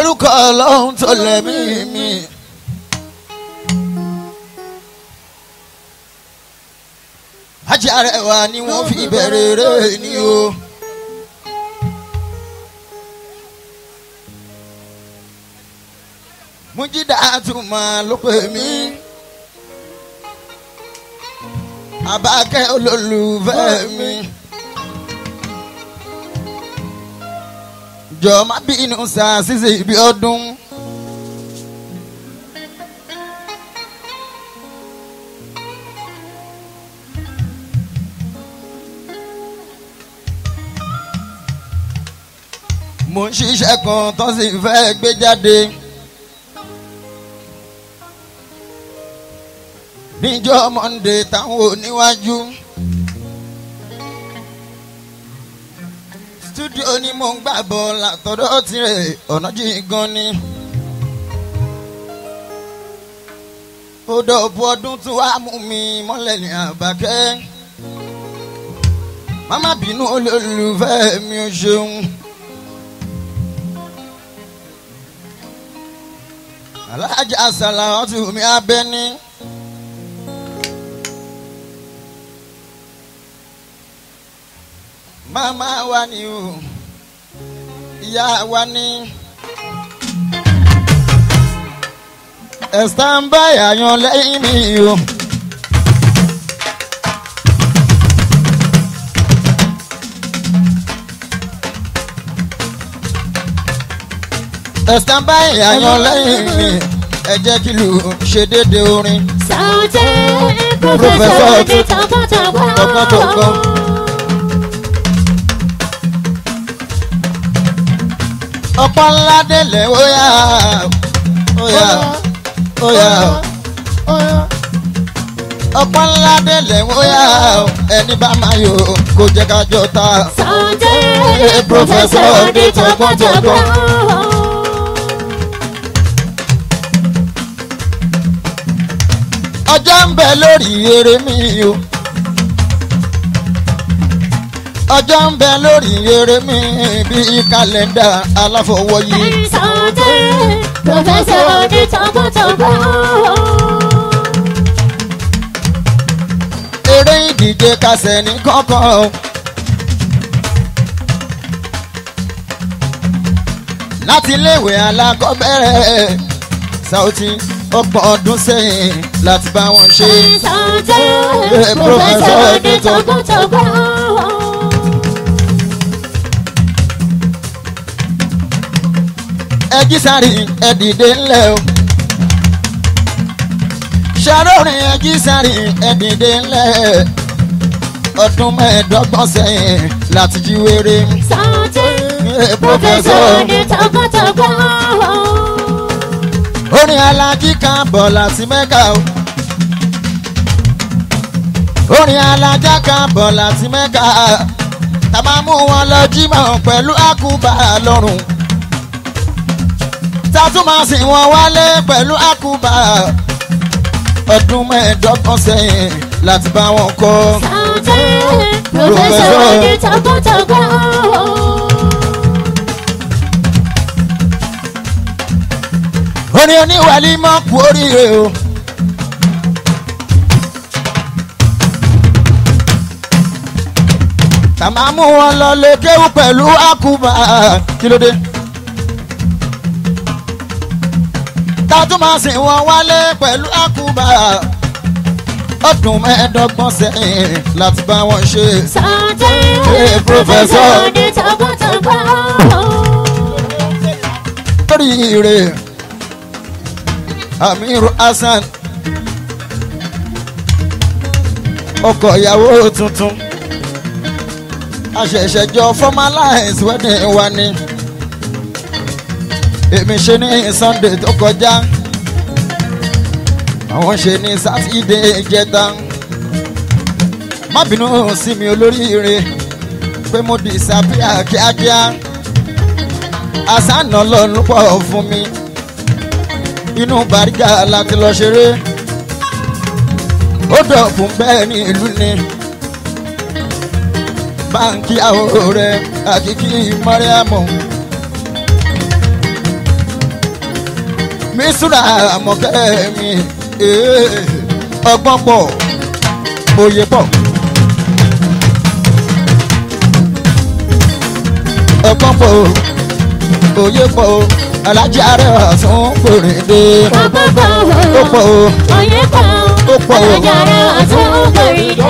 lórúkọ ọlọ́run tó lẹ́mí mi. ajá rẹwà ni wọ́n fi bẹ̀rẹ̀ rẹ̀ ni o. mújídà àtúmọ̀ ló pè mí. abákẹ́ olólùfẹ́ mi. jọ má bínú sa ṣíṣe ibi ọdún. mo ń ṣiṣẹ́ kan tó sì fẹ́ gbé jáde. níjọ́ monde táwọn oníwájú. studio ni mo ń gbà bọ̀ látọ̀dọ̀ tirẹ̀ ọ̀nà jìn gan ni. ó dọ̀bù ọdún tó wá mú mi mọ́lẹ̀ ní àbákẹ́. màmá bínú olólùfẹ́ mi ò ṣeun. alájà sàlàwọ́tì mi abẹ́ni. màmá wa ni o ìyá wa ni. ẹ̀sán báyà yan lẹ́yìn mi o. ẹ̀sán báyà yan lẹ́yìn mi ẹ jẹ́ kí lù ṣe déédé orin. Saoty Professor di tọgbọ́tọgbọ́. tọgbọ́tọgbọ́. ọ̀pọ̀ ńlá délẹ̀ ó yá ó yá ó yá ọ̀pọ̀ ńlá délẹ̀ ó yá ẹni bá máa yọ kó jẹ́ ká jọ ta. Saoty Professor di tọgbọ́tọgbọ́. ọjọ́ ń bẹ lórí eré mi o. ọjọ́ ń bẹ lórí eré mi bíi kàlẹ́ndà aláfọwọ́yí. Saoty Professor di tọgbọ́tọgbọ́. eré ìdíje kásẹ̀ ní kọ́kọ́. láti iléèwé alákọ̀ọ́bẹ̀rẹ̀ Saoty ọgbọ̀n ọdún sẹ́yìn láti bá wọn ṣe. Saoty Professor di tọgbọ́tọgbọ́. ẹ jí sáré ẹ dìde ńlẹ̀ o. ṣàròrìn ẹ jí sáré ẹ dìde ńlẹ̀. ọdún mẹ́ẹ̀ẹ́dọ́gbọ̀n sẹ́yìn láti jí wéré. Saoty Professor di tọgbọ́tọgbọ́. orin alájí kan bọ̀ láti mẹ́ka o. orin alájá kan bọ̀ láti mẹ́ka. tá a máa mú wọn lọ jímọ̀ pẹ̀lú àkùbà lọ́rùn. tá a tún máa sìn wọn wálé pẹ̀lú àkùbà. ọdún mẹ́ẹ̀ẹ́dọ́gbọ̀n sẹ́yìn láti bá wọn kọ́. Saoty Professor di tọgbọ́tọgbọ́. orin oníwàlí mọ́ kú oríire o. tá a máa mú wọn lọ lè kéwú pẹ̀lú àkùbà kí ló dé. tá a tún máa sìn wọn wálé pẹ̀lú àkùbà ọdún mẹ́ẹ̀ẹ́dọ́gbọ̀n sẹ́yìn láti bá wọn ṣe. Saoty Hey, Professor. Professor di tọgbọ́tọgbọ́. oríire amiru hasan ọkọ ìyàwó tuntun àṣẹ̀ṣẹ̀jọ formalize wedding wa ni èmi ṣe ní sunday tó kọjá àwọn ṣe ní sátidé ìjẹta má bínú sí mi olóríire pé mo disappear kíákíá àṣàna lọ́nù pọ̀ fún mi inú bàrígà láti lọ ṣeré ó dọ̀kun bẹ́ẹ̀ ní ìlú ni báńkì àwọ̀ rẹ̀ àkìkí mọ́ríàmù mísúra àmọ̀kẹ́ mi ee, ọgbọ́n pọ̀ òye pọ̀. ọgbọ́n pọ̀ òye pọ̀ alájà rẹ̀ ọ̀sùn kòrèdè Ọgbọ́gbọ́ ó pọ̀ o. Oyè pọ̀ Ó pọ̀ o. Alájàrá ọ̀tún kòrí dé.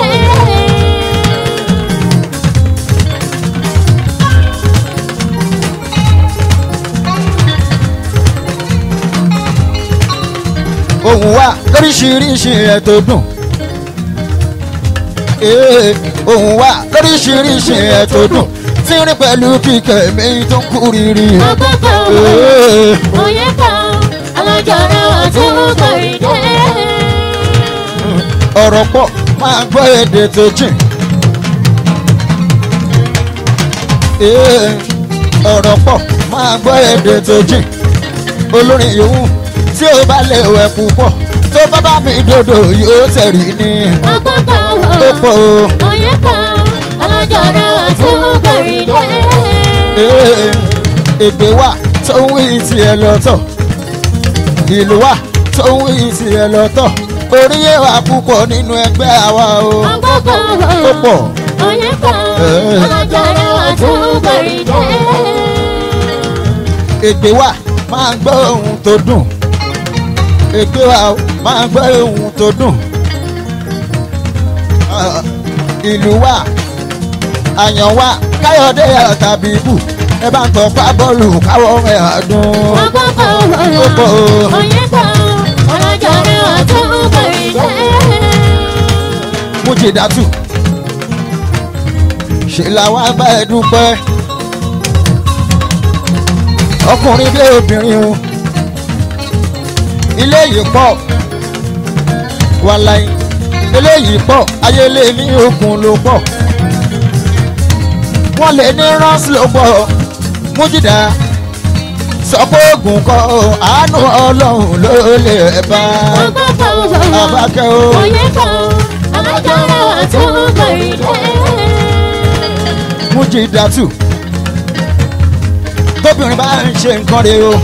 ohun wa lóríṣiríṣi ẹ̀ tó dùn. Ee, ohun wa lóríṣiríṣi ẹ̀ tó dùn. tí ń rí pẹ̀lú kíkẹ́ mi tó ń kú rírì. Ọgbọ́gbọ́ Ee, Oyè pọ̀ Alájàrá ọ̀tún kòrí dé. ọ̀rọ̀ pọ̀ máa gbọ́ èdè tó jìn. Ee, ọ̀rọ̀ pọ̀ máa gbọ́ èdè tó jìn. olórin yòówù tí ó bá lè wẹ̀ púpọ̀ tó bá bá mi dòdò yóò tẹ̀rí ní. Ọgbọ́gbọ́ ó pọ̀ o. Oyè pọ̀ Alájàrá ọ̀tún kòrí dé. Ee, ègbè wà tó ń wí tiẹ̀ lọ́tọ̀ ìlú wà tó ń wí tiẹ̀ lọ́tọ̀ orí yẹ wà púpọ̀ nínú ẹgbẹ́ àwa o Ọgbọ́gbọ́ ó pọ̀ Oyè pọ̀ Eh. Alájàrá ọ̀tún kòrí dé. ègbè wà máa gbọ́ ohun tó dùn ègbè wà ó máa gbọ́ ohun tó dùn Ah, ìlú wà àyàn wà káyọ̀dé tàbí ibù ẹ bá ń tọ́ pa bọ́ọ̀lù káwọ́ ẹ̀ àdùn. Ó pọ̀ o. mújìdátù ṣe làwọn bá ẹ dúpẹ́ ọkùnrin bí obìnrin o ilé yìí pọ̀ wàláyé eléyìí pọ̀ ayélé ní ogun ló pọ̀ wọ́n lè ní ránṣẹ́ ló pọ̀ mújìdá sọ pé ogun kọ́ o, àánú ọlọ́run ló lè bá abákẹ́ o. mújìdátù tóbìnrin bá ń ṣe nǹkan rẹ̀ o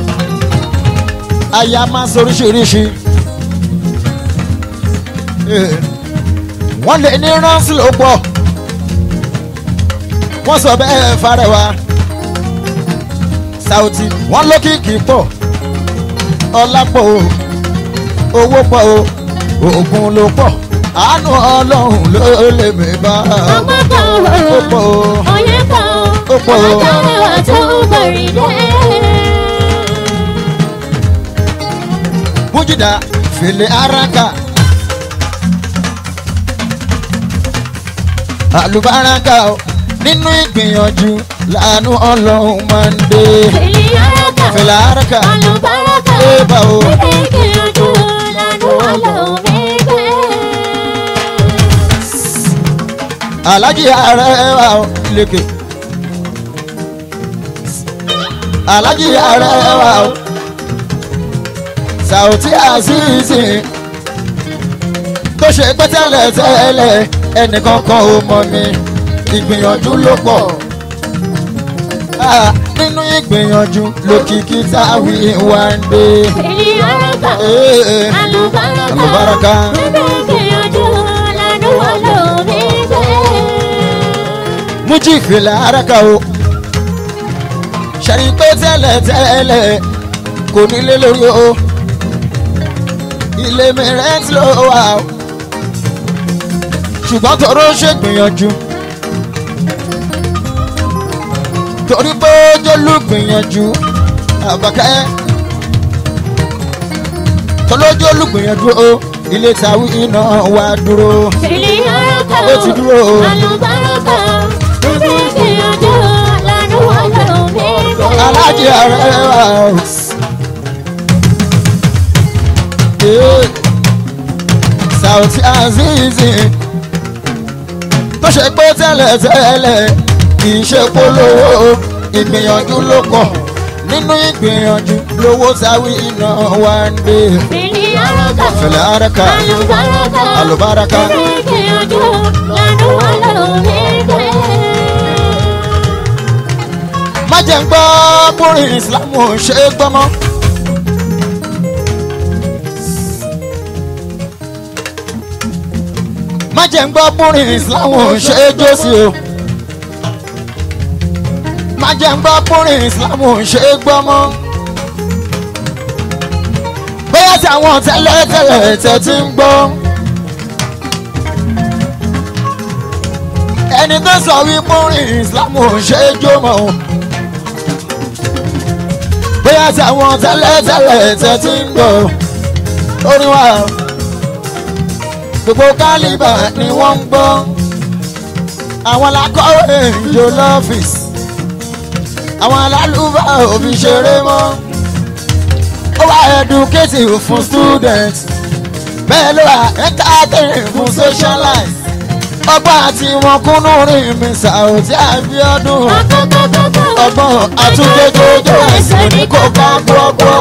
aya máa ń soríṣiríṣi Eh, wọ́n lè ní ránṣì ló pọ̀ wọ́n sọ bẹ́ẹ̀ fárẹ̀wá Saoty wọ́n lókìkí pọ̀ ọlá pọ̀ o owó pọ̀ o oògùn ló pọ̀ àánú ọlọ́run ló lè mí bá ó pọ̀ o ó pọ̀ o. Mújìdá fèlè araka. Àlùbáràkà o nínú ìgbìyànjú làánú ọlọ́run máa ń dé. Fèlè araka ébà o. Alájí ààrẹ wa o lékè. Alájí ààrẹ wa o. Saoty Azeez tó ṣe pé tẹ́lẹ̀ tẹ́lẹ̀ ẹnìkan kan ò mọ̀ mi ìgbìyànjú ló pọ̀ Ah, nínú ìgbìyànjú lókìkí táwí wá ń dé. Eh, eh. Àlùbáràkà. Mújì ìfìlà araka o ṣàrí pé tẹ́lẹ̀ tẹ́lẹ̀ kò nílé lórí o ilé mi rẹ́ǹtì ló wà o ṣùgbọ́n tọrọ ṣègbìyànjú torí pé jólú gbìyànjú àbàkẹ́ tọ́lọ́jọ́ olùgbìyànjú o ilé tàwí iná wa dúró ó ti dúró o alájẹ ààrẹ wa o. Eh, Saoty Azeez tó ṣe pé tẹ́lẹ̀ tẹ́lẹ̀ kì í ṣe polówó ìgbìyànjú ló pọ̀ nínú ìgbìyànjú lówó sáwí iná wa ń dé. Fẹ̀lẹ̀ araka alùbáraka má jẹ́ ń gbọ́ bórin ìsìlámù ṣe é gbọ́mọ́ má jẹ́ ń gbọ́ búrin islam ò ṣe é jó sí o má jẹ́ ń gbọ́ búrin islam ò ṣe é gbọ́ mọ́ bóyá tí àwọn tẹ́lẹ̀tẹ́lẹ̀ tẹ́ ti ń gbọ́ ẹni tó sọ wí búrin islam ò ṣe é jó mọ́ o bóyá tí àwọn tẹ́lẹ̀tẹ́lẹ̀ tẹ́ ti ń gbọ́ orin wa gbogbo kálíbà ni wọ́n ń gbọ́ àwọn alákọ̀wé ìjọ lọ́fíìsì àwọn alálùbá òbí ṣeré mọ́ ó wá educative fún student bẹ́ẹ̀ ló wà entertaining fún socialize ọgbọ́n àti wọn kúnnú rìn mí Saoty Abiodun ọgbọ́n àtúndéjọjọ ẹ̀sìn ní kò ká gbọ́gbọ́.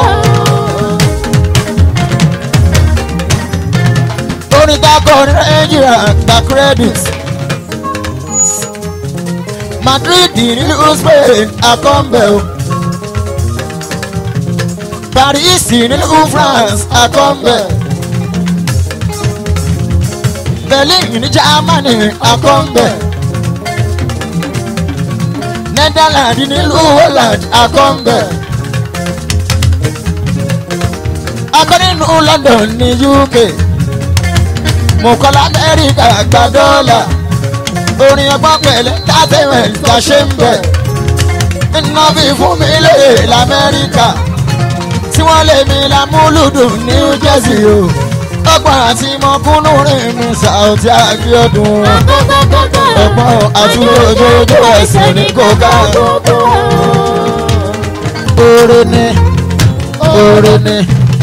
orin takọ nàìjíríà gba credit Madrid nílùú Spain akọ́ńbẹ̀ o Paris nílùú France akọ́ńbẹ̀ Berlin ní Germany akọ́ńbẹ̀ Netherlands nílùú Holland akọ́ńbẹ̀ akọ́ nínú London ní UK mọ̀kọ́lá amẹ́ríkà gba dọ́là orin ọgbọ́n pẹ̀lẹ́ tàtẹ̀wẹ̀ ta ṣe ń bẹ̀ iná fi fún mi lè lamẹ́ríkà tí wọ́n lè mi lámúlùdùn New Jersey o ọgbọ́n àti mọ̀kúnnú rìn mi Saoty Abiodun ọgbọ́n àtúndójójó ẹ̀sìn ní kóká oore ni oore ni.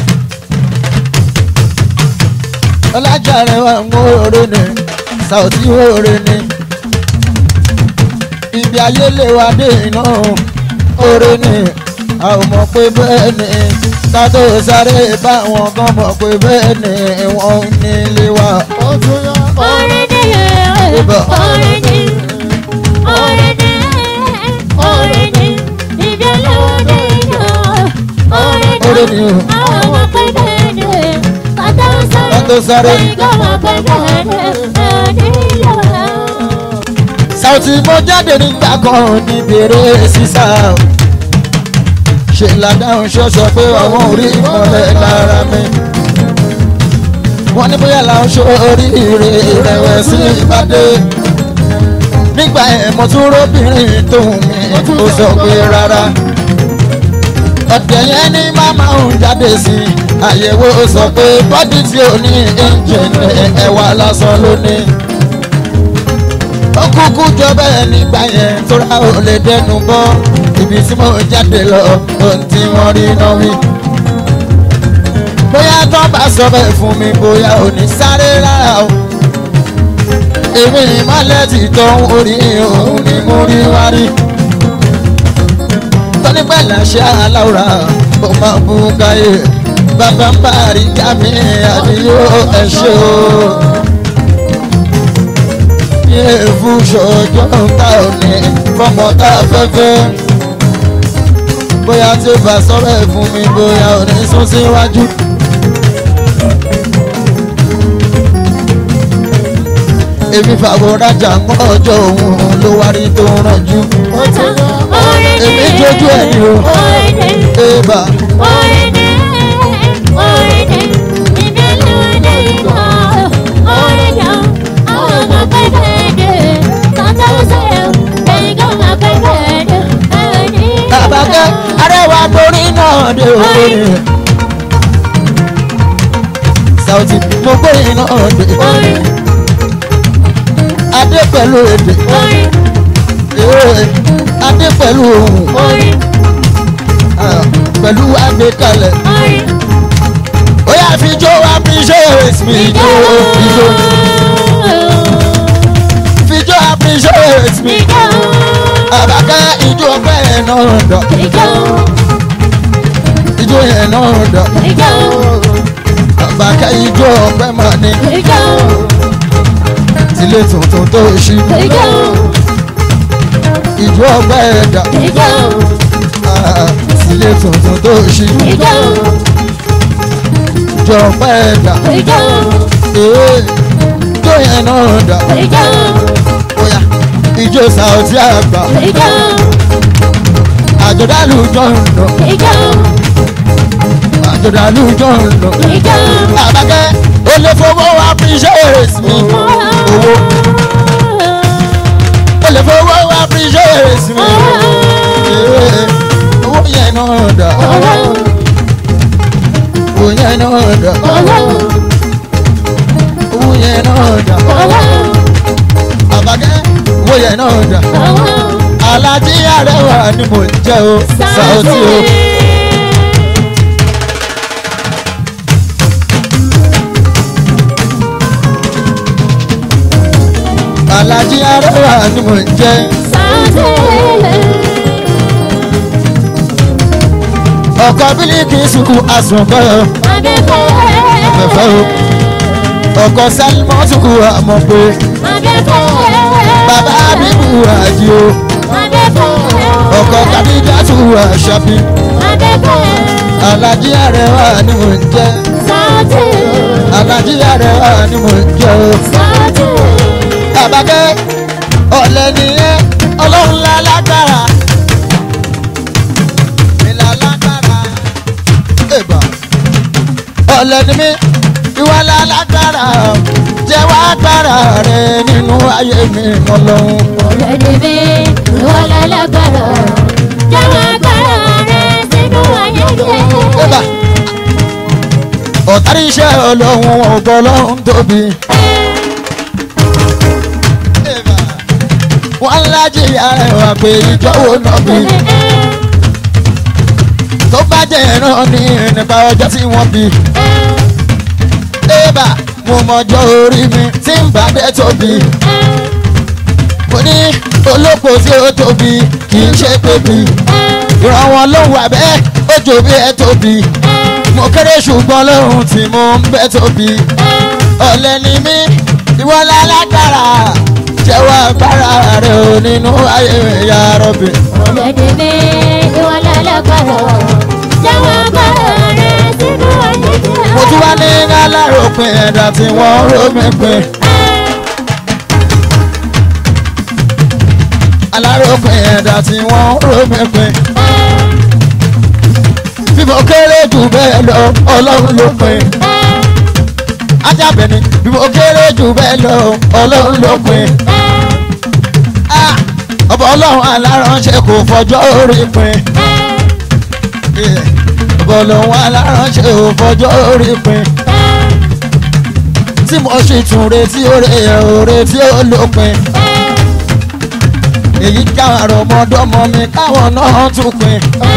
ọlájàre wa ń wóore ni Saoty wóore ni ibi ayé lè wá dé iná oore ni a ò mọ̀ pé bẹ́ẹ̀ ni ká tó sáré báwọn kan mọ̀ pé bẹ́ẹ̀ ni wọ́n ní ilé wa. oore ni o ká tó sáré. Saoty mo jáde nígbà kan níbi eré sísá ṣe ládàáhùn ṣọ́ṣọ́ pé àwọn orí ìmọ̀lẹ̀ lára mi wọ́n ní bóyá làwọn ṣó oríire ìrẹ̀wẹ̀sì ìbàdé nígbà ẹ̀ mo tún róbìnrin tóun mi ó sọ pé rárá ọ̀dẹ̀ yẹn ní màmá òun jáde sí àyẹ̀wò sọ pé bọ́dì tí ò ní ẹ́ńjìnì ẹ̀wà lásán ló ní ó kúkú jọ bẹ́ẹ̀ nígbà yẹn tóra ò lè dẹnu bọ́ ibi tí mo jáde lọ ohun tí wọ́n rí náà wí. bóyá tó bá sọ bẹ́ẹ̀ fún mi bóyá ò ní sáré rárá o. èmi ìmọ̀lẹ́ ti tọ́ orí òun ni mo rí wá rí. tọ́ni pẹ́ làṣẹ aláwòrán ó máa bú káyé bàbá ń bá rí kámi àdìyó ẹ̀ ṣe o èèfù ṣọjọ́ ta ò ní fọmọ tá a fẹ́ fẹ́. bóyá tí ó bá sọ́rọ̀ ẹ̀ fún mi bóyá ò ní sún síwájú. èmi fàwọ̀rajà mọ́ ọjọ́ òun ló wá rí tó rànjú. èmi jójú ẹ̀ ní o. èèbà àbákẹ́ arẹwà torí náà dé òye. Saoty mo gbóyè náà dé. adé pẹ̀lú èdè. Ee, adé pẹ̀lú ohùn. Ah, pẹ̀lú àgbékalẹ̀. ó yà fi jó appreciate mi jó ijó. fi jó appreciate mi. àbákẹ́ ijó ọpẹ́ yẹn náà dọ̀. ijó yẹn náà dọ̀. àbákẹ́ ijó ọpẹ́ mà ní. tilé tuntun tó ṣí. ijó ọpẹ́ ẹ̀dá. tilé tuntun tó ṣí. ijó ọpẹ́ ẹ̀dá. Ee, ijó ijó yẹn náà dà ìjọ bóyá ijó sàùtì àgbà ìjọ àjọdálù jọ ń lọ ìjọ àjọdálù jọ ń lọ. ìjọ. àbákẹ́ ó lè fowó appreciate mi owó ó lè fowó appreciate mi Eh, owó yẹn náà dà owó yẹn náà dà owó yẹn náà dà àbákẹ́ owó yẹn náà dà alájí àrẹwà ni mò ń jẹ́ o Saoty o. alájí àrẹwà ni mò ń jẹ́ ọkọ bílíkì sùkú àsùnbọ̀ afẹ́fẹ́ o ọkọ sálímọ́tù àmọ́ pé bàbá bíbù àjí o ọkọ kàdíjàtù àṣàbí alájí àrẹwà ni mò ń jẹ́ alájí àrẹwà ni mò ń jẹ́ o. àbákẹ́ ọ̀lẹ́ nìyẹn ọlọ́run lálágbára ìlà lágbára èbà ọ̀lẹ́ ni mí ìwà lálágbára jẹ́wọ́ agbára rẹ nínú ayé mi ọlọ́run. èbà ọ̀tárí iṣẹ́ ọlọ́run ọ̀gbọ́n ọlọ́run tóbi. èbà wọ́n lájì arẹwà pé ìjọ́wọ́ náà bí. tó bá jẹ́ ẹran ní nípa ọjọ́ tí wọ́n bí. Ébà mo mọjọ́ orí mi tí ń bá dé tóbi. Mo ní olóko tí ó tóbi kì í ṣe tóbi. Ìrànwọ́ ló wà bẹ́ẹ̀ ó jò bí ẹ tóbi. Mo kéré ṣùgbọ́n lóhun tí mo ń bẹ́ tóbi. Ọ̀lẹ ni mí ìwọ lálágbára jẹ́wọ́ agbára rẹ̀ ò nínú ayé ìyá rọ̀bì. Mo tún wá ní aláròpin ẹ̀dá tí wọ́n rómi pin. aláròpin ẹ̀dá tí wọ́n rómi pin. bí mo kéré jù bẹ́ẹ̀ lọ ọlọ́run ló pin. ajábẹ̀ni bí mo kéré jù bẹ́ẹ̀ lọ ọlọ́run ló pin. Ah, ọba ọlọ́run aláránṣẹ́ kò fọjọ́ orí pin. Yeah. ọba ọlọ́run aláránṣẹ́ kò fọjọ́ orí pin. tí mo sì tún retí oore oore tí ó lópin. èyí káwọn àrọ̀mọdọ́mọ mi káwọn náà tún pin.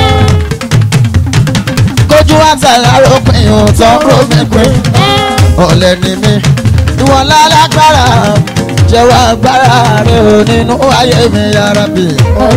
kójú àtàlárò pin òótọ́ rómi pin. ọ̀lẹ ni mí ìwọ lálágbára jẹ́wọ́ agbára rẹ ò nínú ayé mi yára bì.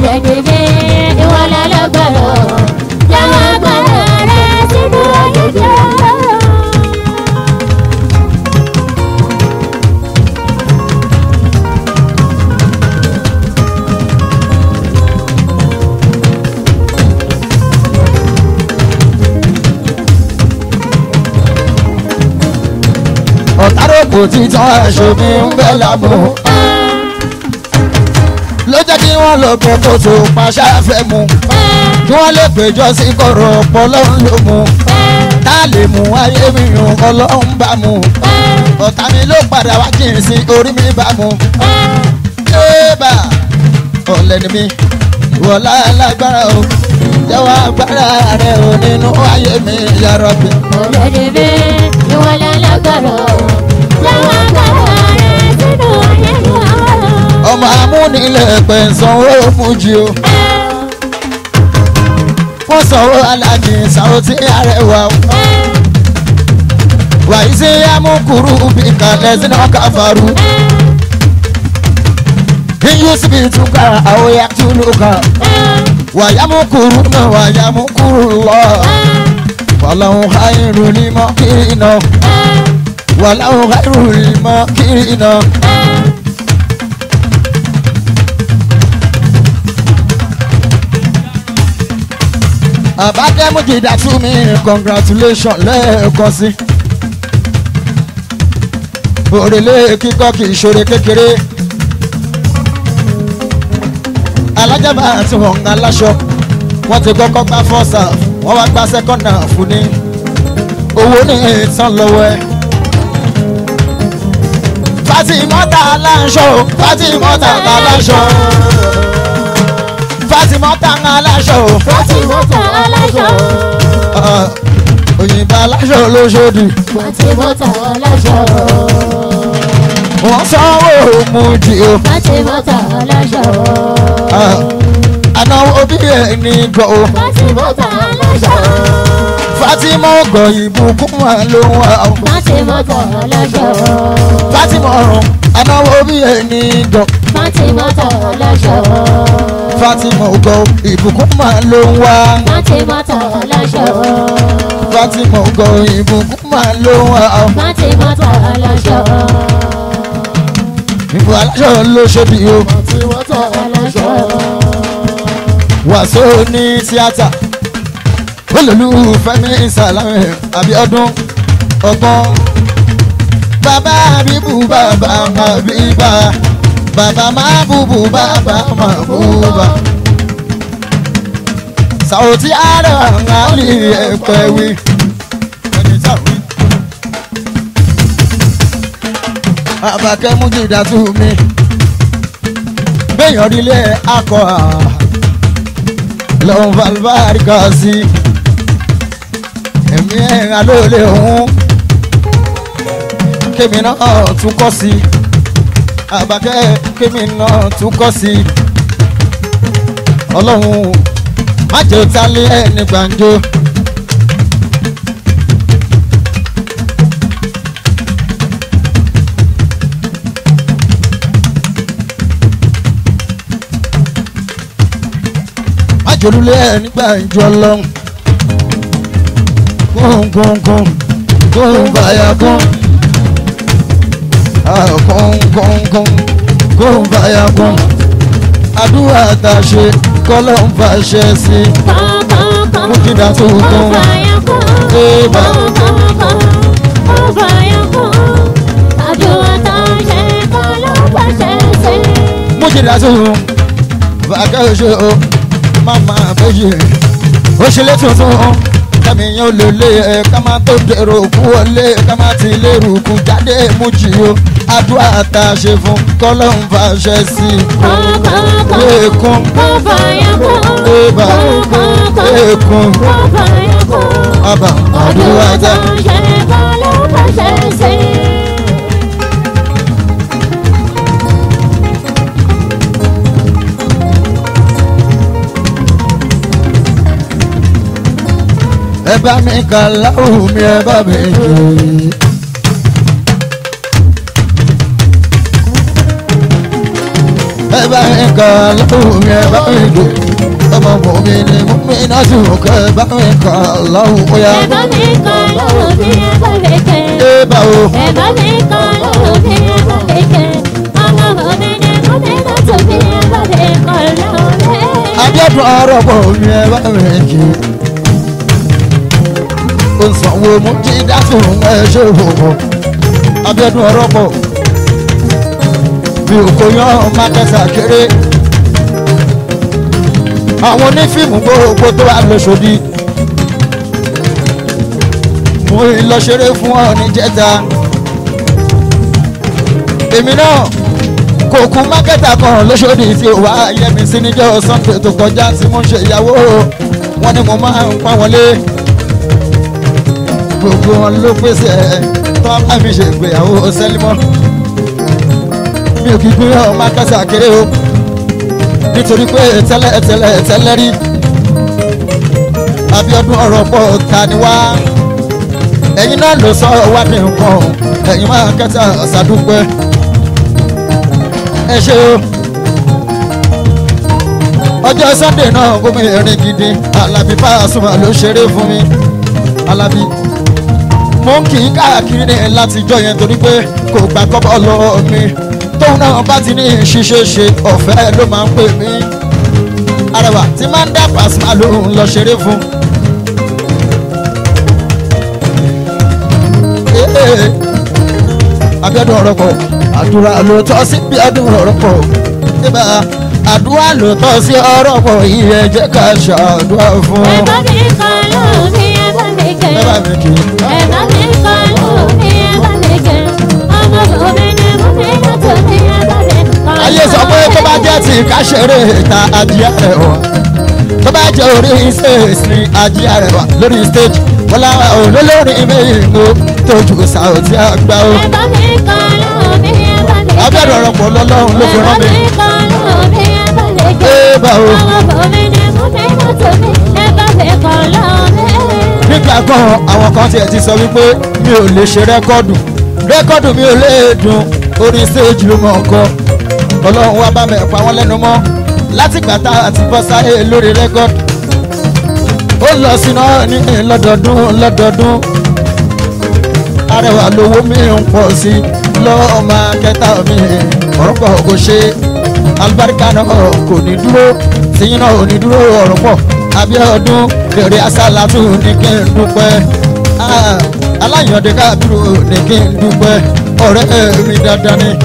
ọ̀táròkò títàn ẹ̀ṣọ́ mi ń bẹ́ lábò. ló jẹ́ kí wọ́n lọ bẹ kóso pàṣẹ fẹ́ mu. kí wọ́n lè péjọ sí kọ̀rọ̀ ọ̀pọ̀lọ́run ló mu. tá a lè mú ayé mi yùn ọlọ́run bá mu. ọ̀tá mi ló padà wá kí n sin orí mi bá mu. ébà ọ̀lẹ́ ni mi wọ̀lá lágbára o jẹ́wọ́ agbára rẹ̀ ò nínú ayé mi yàrá mi. ọmọ amúnilẹ̀ pẹ̀ ń sanwó fújì o. wọ́n sanwó alájì Saoty Arẹwà o. wàyí sí amúkúrú bí kalẹ̀ sínú káfàrú. iyúsibí túkà àwòyá túlùkà. wàyámúkúrú náà wàyámúkúrú lọ. wàláhùn háìrù ní mọ́kìrì náà. wàláhùn háìrù ní mọ́kìrì náà. àbádẹ́mú jìdá tún mi congratulation lẹ́ẹ̀kan sí. òrèlé kíkọ́ kì í ṣoore kékeré alájàmbá àti wọn ń aláṣọ wọ́n ti kọ́kọ́ gbá fọ́ọ̀sà wọ́n wá gbá sẹ́kọ̀ndà fún ní owó ní ìtàn lọ́wọ́ ẹ̀. Fatimota aláṣọ Fatimota aláṣọ Fatimota aláṣọ Fatimota aláṣọ. Ah, òyìnbó aláṣọ lóṣòdì Fatimota aláṣọ. wọ́n sanwó mujì o Fatimota aláṣọ. Ah, ànáwó bí ẹni gbọ́ o Fatimota aláṣọ. Fatima ọgọ ìbùkún wà ló ń wá o Fatimota aláṣọ. Fatima ọrùn ànáwó bí ẹni gbọ́ Fatimota aláṣọ. Fatima ọgọ ìbùkún wà ló ń wá Fatimota aláṣọ. Fatima ọgọ ìbùkún wà ló ń wá o Fatimota aláṣọ. ìbò aláṣọ lóṣòdì o Fatimota aláṣọ. wàásù ní tíátà olólùfẹ́ mi Sàlámì Abíọ́dún ọgbọ́n bàbá àbíbù bàbá àbíbà bàbá máa bùbù bàbá máa bùbà Sàwòtí àrà àlì ẹ̀pẹ̀ wí. Àbàkẹ́ mújìdá tú mi gbẹ̀yàn rílé akọ lọ́n falbarika sí ẹ̀mí ẹ̀ra ló lè hún kémi náà tún kọ́ sí àbákẹ́ kémi náà tún kọ́ sí ọlọ́run má jẹ́ òtálẹ́ ẹni gbàǹjo. májòlúlé nígbà ìjọ lọ́hùn. kóńkóńkóń kóńbáyàkóń. kóńkóńkóń kóńbáyàkóń. àdúrà tá a ṣe kọ́lọ́ ń fàṣẹ sí i. mú kí dá tó kún. Eba. mú kí dá tó kún. bàkẹ́ òṣè o mama méjì ó ṣe lé tuntun kẹ́mi yẹn ò lè lé ẹ ká má tó dèrò kú wọlé ká má ti lérò kú jáde mú jì o àdúrà tá a ṣe fún kọ́lọ́ ń fàṣẹ sí i. Ekun Eba Ekun Aba àdúrà tá a ẹ bá mi kà láwùú mi ẹ bá mi jù. ẹ bá mi kà láwùú mi ẹ bá mi jù. ọmọ mọ mi ni mo mi náà tún kẹ ẹ bá mi kà láwùú ya. Ẹ bá mi kọ́ lóhùn bí ẹ bá lè kẹ́. ẹ bá o Ẹ bá mi kọ́ lóhùn bí ẹ bá lè kẹ́. Ọlọ́run mi ni mo ní láti bí ẹ bá lè kọ́ lóhùn rẹ̀. abíọ́dún ọ̀rọ̀ bọ̀ mi ẹ bá mi jù. ó ń sanwó mú kí dátùn ẹ ṣe òwò abíọ́dún ọ̀rọ̀ bọ̀ mi ò kó yan mákẹ́sà kéré àwọn onífíìmù gbogbo tó wà lóṣòdì mo ń lọ ṣeré fún ọ ní jẹta èmi náà kò kú mákẹ́tà kan lóṣòdì tí ò wá yẹmi sí níjọ́ sunday tó kọjá tí mo ń ṣe ìyàwó wọn ni mo máa ń pa wọlé gbogbo wọn ló pèsè tó bá mi ṣe ìgbéyàwó sẹ́límọ́ mi ò kí gbé ọ mákẹ́tà kéré o nítorí pé tẹ́lẹ̀ tẹ́lẹ̀ tẹ́lẹ̀ rí Abíọ́dún ọ̀rọ̀ pọ̀ ta ni wá ẹ̀yin náà ló sọ wá ní nǹkan ẹ̀yin máa kẹta ṣàdúpẹ́ ẹ ṣe o ọjọ́ Sunday náà gómìnà erin gidi Alábí Pasuma ló ṣeré fún mi Alábí mo ń kì í káàkiri ní látijọ́ yẹn torí pé kò gbà kọ́bọ̀ lọ́wọ́ mi tóun náà bá ti ní ṣíṣe ṣe ọ̀fẹ́ ló máa ń pè mí arẹwà tí máa ń dá Pasuma lóhùn lọ ṣeré fún. Ee, abẹ́dùn ọ̀rọ̀ pọ̀ àdúrà ló tọ́ sí bí ọdún ọ̀rọ̀ pọ̀ níbà àdúrà ló tọ́ sí ọ̀rọ̀ pọ̀ yìí ẹ jẹ́ ká ṣàdúrà fún ẹ bá mi kọ́ lómi ẹ bá mi kẹ́. ẹ bá mi kì í. ẹ bá mi kọ́ lómi ẹ bá mi kẹ́. ọmọ bòmí ni mo fi ń tó mi ẹ bá mi kọ́ lómi. ayé sọ pé tó bá jẹ́ ti káṣẹ́rẹ́ ta ajíyá rẹ̀ wọ̀ tó bá jẹ́ orí stage ni ajíyá rẹ̀ wà lórí stage wọ́n láwọn olólórí méjìléló tójú sàùtì àgbà o. ẹ bá mi kọ́ lómi ẹ bá mi kẹ́. abẹ́rẹ́ ọ̀rọ̀ pọ̀ lọ́lọ́run ló fi rán mi. ẹ bá mi kọ́ lómi ẹ bá mi kẹ́. ẹ bá o. ọmọ bòmí ni mo fi ń tó mi ẹ bá mi kọ́ lómi. nígbà kan àwọn kan tiẹ̀ ti sọ wípé mi ò lè ṣe rẹ́kọ́dù rẹ́kọ́dù mi ò lè dùn orí stage ló mọ̀ ọkọ ọlọ́run wá bá mi pa wọ́n lẹ́nu mọ́ láti gbà tá a ti bọ́ sáyé lórí rẹ́kọ́dù ó lọ sínú ní lọ́dọọdún lọ́dọọdún arẹwà lówó mi ń pọ̀ sí i lọ́ọ́ máa kẹta mi ọ̀rọ̀ pọ̀ kò ṣe alibarika náà kò ní dúró tìyín náà ò ní dúró ọ̀rọ̀ pọ̀ abiodun èrè asálàtú ní kí n dúpẹ́ Ah, aláyọ̀dé kábírù ní kí n dúpẹ́ ọ̀rẹ́ mi dandan ni.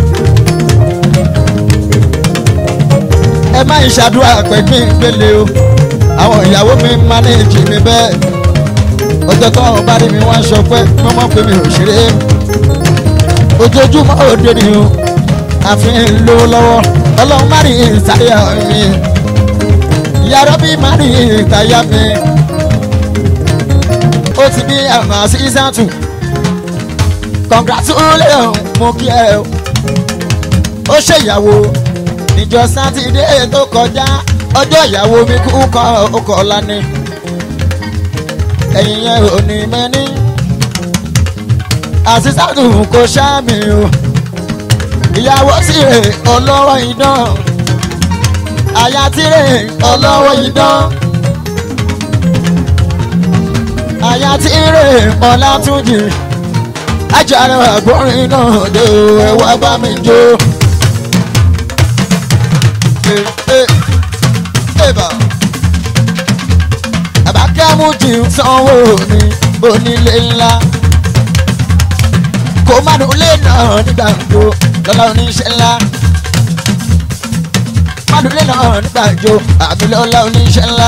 ẹ má ń ṣàdúrà pé kí n gbélé o àwọn ìyàwó mi mánéèjì mi bẹ́ẹ̀ ọjọ́ tó ń bá rí mi wá sọ pé mo mọ̀ pé mi ò ṣeré ojoojúmọ́ òde ni o àfi ń lówó lọ́wọ́ ọlọ́run má rí ìsáyà mi yàrá bí má rí ìtayà mi ó ti bí àmà season two congratulation mo kí ẹ o ó ṣèyàwó níjọ sátidé tó kọjá ọjọ́ ìyàwó mi kú kọ́ ọkọ̀ lánìí ẹ̀yìn yẹn ò ní mẹ́ni àṣìṣàtù kò ṣáàmì o ìyàwó sì rè ọlọ́wọ́ idán àyà tí rè ọlọ́wọ́ idán àyà tí rè ọlátúnjì ajára àgbọ̀nrín náà dé o ẹ wá bá mi jó. Eh, eh, eh, bah àbákẹ́mùjì ń sanwó ní onílé ńlá kó má dùn lé náà nígbà gbó lọ́la oníṣẹ́ ńlá má dùn lé náà nígbà gbó àmì lọ́la oníṣẹ́ ńlá.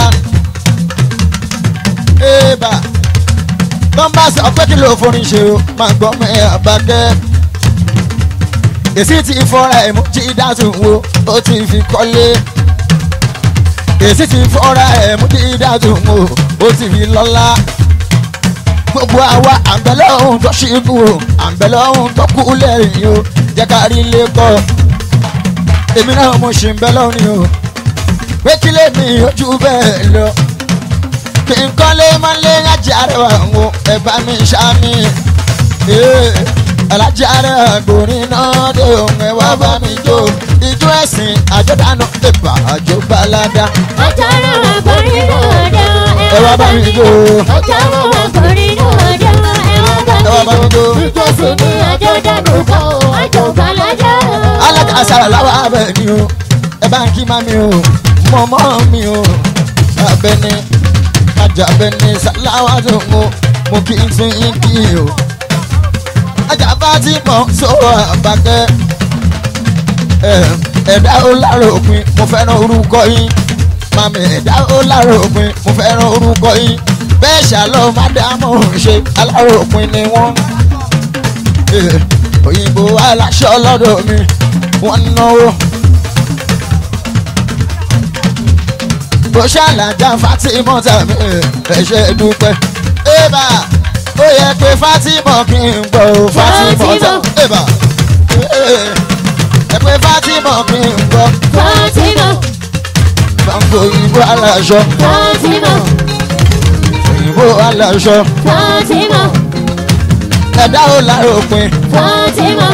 Ébà tó ń bá sọ pé kí ló forin ṣe o máa gbọ́ mẹ́ àbákẹ́. Èsì ti fọ́ra ẹ̀ mú jí dátùn wo ó ti fi kọ́lé èsì ti fọ́ra ẹ̀ mú dídá tó mú o ti fi lọ́lá. gbogbo àwa àǹbẹ̀lẹ̀ ohun tó ṣíkú o àǹbẹ̀lẹ̀ ohun tó kú lẹ́yìn o jẹ́ ká rí ilé kọ́. èmi náà mo ṣì ń bẹ lọ́rùn o pé kí lèmi ojú bẹ́ẹ̀ lọ. kí n kọ́lé máa ń lé ajá rẹwà wo ẹ bá mi ṣáàmì. alájà rẹ̀ gbòrin náà dé òun ẹ wá bá mi jó ijó ẹ̀sìn àjọ̀dánù ẹ̀bà àjọbalada. Ọjọ́rò ọkùnrin lòdò ẹ wá bá mi jó. Ọjọ́rò ọkùnrin lòdò ẹ wá bá ẹ wá bá mi mi jó. jó. Ìjọsìn ní ọjọ́ dànù kan o, àjò balajọ́. alága àṣàrà làwọn abẹ ni o ẹ bá ń kí mami o mọmọ mi o abẹni ajabẹni sàláwà tó ń mo mo kí n tún yín kí o ajaba ti mọ sọ̀rọ̀ àbákẹ́ ẹ ẹ̀dá ó lára òpin mo fẹ́ràn orúkọ yín mami ẹ̀dá ó lára òpin mo fẹ́ràn orúkọ yín bẹ́ẹ̀ ṣàlọ́ mádàmú ṣe alára òpin ni wọ́n Eh, òyìnbó aláṣọ lọ́dọ̀ mi wọ́n ń náwó. bó ṣàlàjà Fatima tàbí ẹ̀ṣẹ̀ dúpẹ́. ébà ó yẹ pé Fatima kí n gbọ́ ó Fatima tà. ébà ẹ pé Fatima kí n gbọ́. Fatima, Bango òyìnbó aláṣọ Fatima, òyìnbó aláṣọ Fatima, ẹ̀dá ò lára òpin Fatima,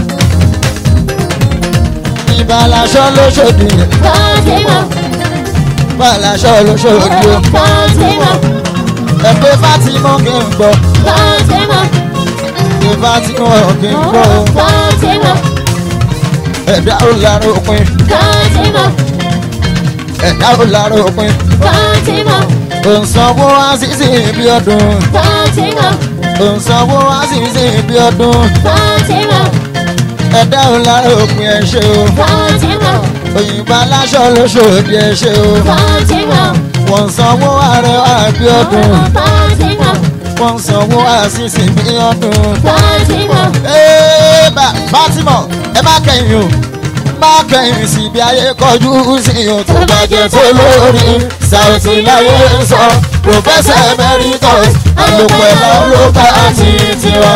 ìbá aláṣọ lóṣòdì Fatima, ìbá aláṣọ lóṣòdì o. Fatima, ẹ pé Fatima kí n gbọ́. Fatima, pé Fatima kí n gbọ́. o. Fatima, ẹ̀dá ò lára òpin Fatima, ẹ̀dá ò lára òpin. Fatima, òǹsanwó àṣìṣe ibi ọdún Fatima, òǹsanwó àṣìṣe ibi ọdún Fatima, ẹ̀dá ọ̀la òpin ẹ̀ ṣe o Fatima, òyìnbó aláṣọ lóṣòdì ẹ̀ ṣe o Fatima, wọ́n sanwó arẹwà bí ọdún Fatima, wọ́n sanwó àṣìṣe bí ọdún. Fatima, Ẹ́ẹ̀bà Fátímọ̀ ẹ má kẹ́yìn o má kẹ́yìn sí bí ayé kọjú sí o tó bá jẹ́ tó lórí Saoty láyé ń sọ Professor Emeritus àlòpẹ̀ ló bá ti tiwa.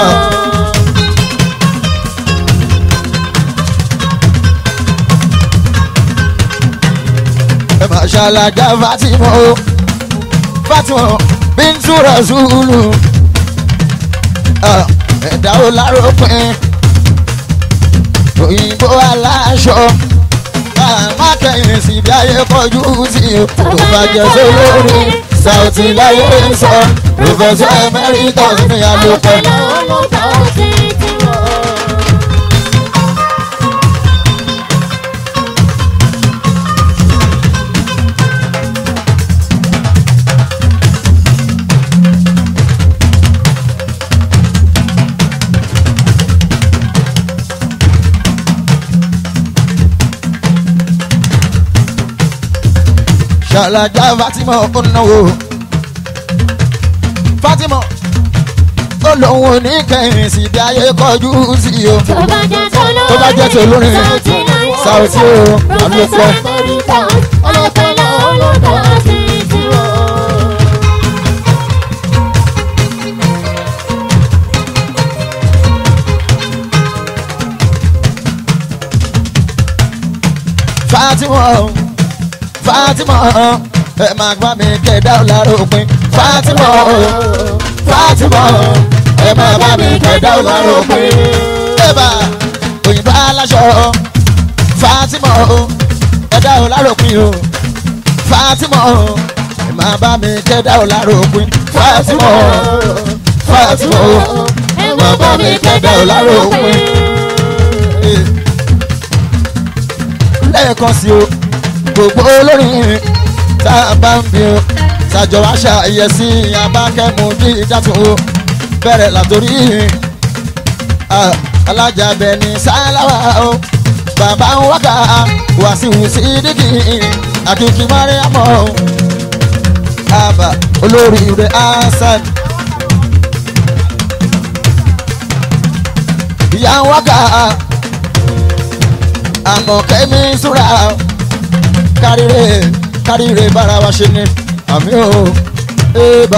ẹ má ṣàlàjà Fátímọ̀ o Fátímọ̀ Bintu Rasulu Ah, ẹ̀dá ó lárópin òyìnbó aláṣọ má kẹ́yìn sí bí ayé kọjú sí o tó bá jẹ́ sólórí Saoty láyé ń sọ Professor Emeritus ní àlòpẹ́. ṣàlàjà Fatima ó náwó Fatima ó lóun ò ní kẹ́yìn sí bí ayé kọjú sí o tó bá jẹ́ tó lórí tó bá jẹ́ tó lórí Saoty o Professor àlòpẹ́. Emeritus ọlọ́pẹ́ lọ́wọ́ bá ti tiwa. Fatima o, Fatima o, ẹ máa gbá mi kẹ̀dá ọ̀làrọ̀pin Fatima o, Fatima o, ẹ máa bá mi kẹ̀dá ọ̀làrọ̀pin. Ẹ̀bà òyìnbó aláṣọ Fatima o, ẹ̀dá ọ̀làrọ̀pin o Fatima o, ẹ máa bá mi kẹ̀dá ọ̀làrọ̀pin Fatima o, Fatima o, ẹ máa bá mi kẹ̀dá ọ̀làrọ̀pin. lẹ́ẹ̀kan sí o gbogbo olórin tá a bá ń bí o ṣàjọ wá ṣàyẹ̀sí abákẹ́mu bí ìdátún o bẹ̀rẹ̀ látòrí ah, alájàbẹ̀ ní sáláwà o bàbá ń wákà wàsíù sídìkì àkìkì mariamọ àbà olórí rẹ̀ hasan ìyá ń wákà àmọ́ kẹ́mi súra káríre káríre bára wa ṣe ni àmì ò ébà